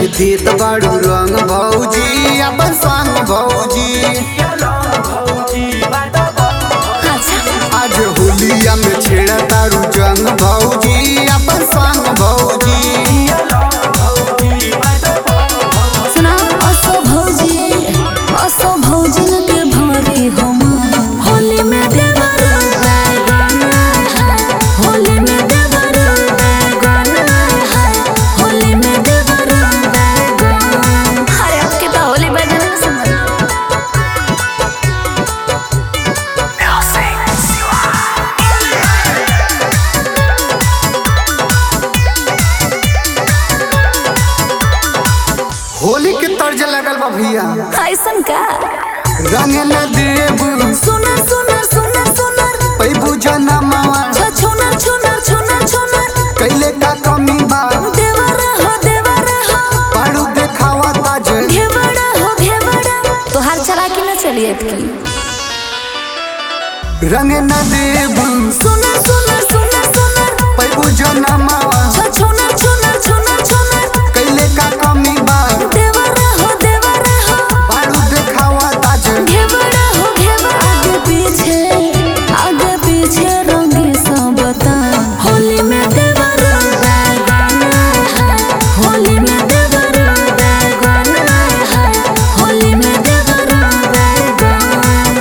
देत बाड़ू रंग भौजी अपन संग भौजी आज होलिया में छेड़ा तारू जंग भौजी अपन संग भौजी सुना असो भौजी असो भौजी के भरी हम होली में देवर बैगन है होली में देवर बैगन है होली में देवर बैगन अरे आपके तो होली बैगन में समझ होली के तर्ज लगल बा भैया ऐसन का रंग न देब सुनर सुनर सुनर सुनर पैबू जनमावा छ छुनर छुनर छुनर छुनर कैले का कमी बा देवर हो देवर हो बाड़ू देखावा ताज घेवड़ा हो घेवड़ा तोहार चला के ना चलिए की रंग न देब सुनर सुनर सुनर सुनर पैबू जनमावा छ छुनर छुनर छुनर छुनर कैले का कमी बा देवर हो देवर हो बाड़ू देखावा ताज घेवड़ा हो घेवड़ा आगे पीछे आगे पीछे रंगी सब बता होली में देवर बैगन है होली में देवर बैगन है होली में देवर बैगन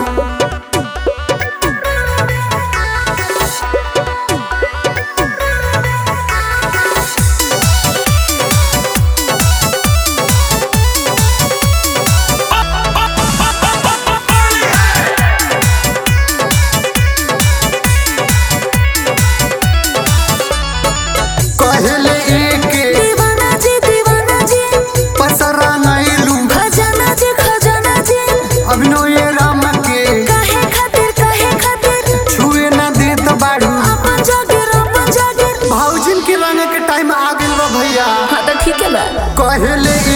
कहले एके दीवाना जी दीवाना जी पसरा नैलू खजाना जी खजाना जी अभिनव ये राम के काहे खातिर काहे खातिर छुए न देत बाड़ू अपन जागिर अपन जागिर भौजिन के रंग के टाइम आ गइल बा भैया हाँ तो ठीक है बा कहले